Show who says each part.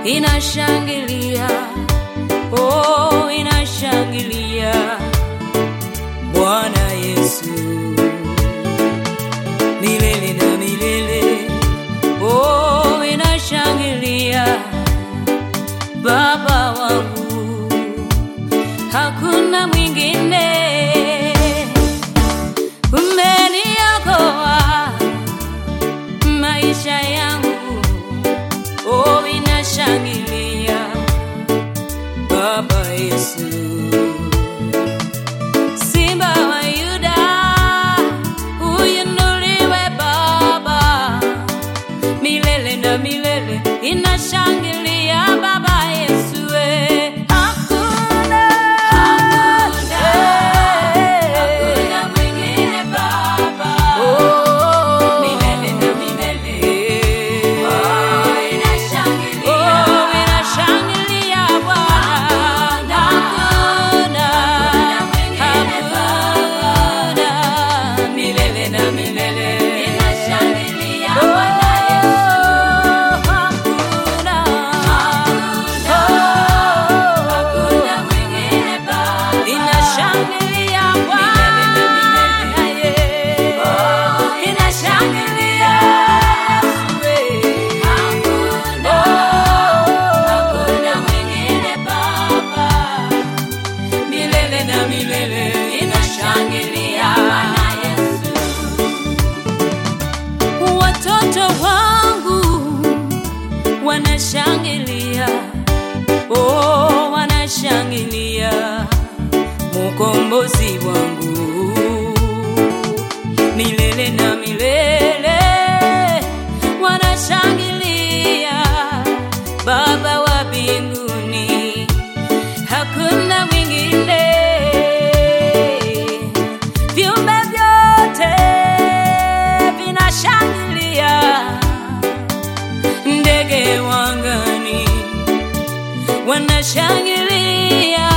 Speaker 1: inashangilia, oh, inashangilia Bwana Yesu milele na milele, oh, inashangilia Baba wangu, hakuna mwingine. Umeniokoa maisha yangu, oh, inashangilia Baba Yesu. Simba wa Yuda, uinuliwe Baba, milele na milele inashangilia Baba Yesu. eh. Hakuna, hakuna mwingine Baba, milele na milele. Oh, inashangilia, oh, inashangilia Bwana. Hakuna, hakuna, milele na milele. Inashangilia Bwana Yesu. Hakuna, hakuna mwingine Baba. Inashangilia Bwana, yeah. Inashangilia Yesu, eh. Hakuna mwingine Baba milele na milele inashangilia Bwana Yesu. Watoto wangu wanashangilia, oh, wanashangilia mukombozi wangu milele na milele wanashangilia Baba wa mbinguni hakuna mwingine. Viumbe vyote vinashangilia, ndege wangani wanashangilia,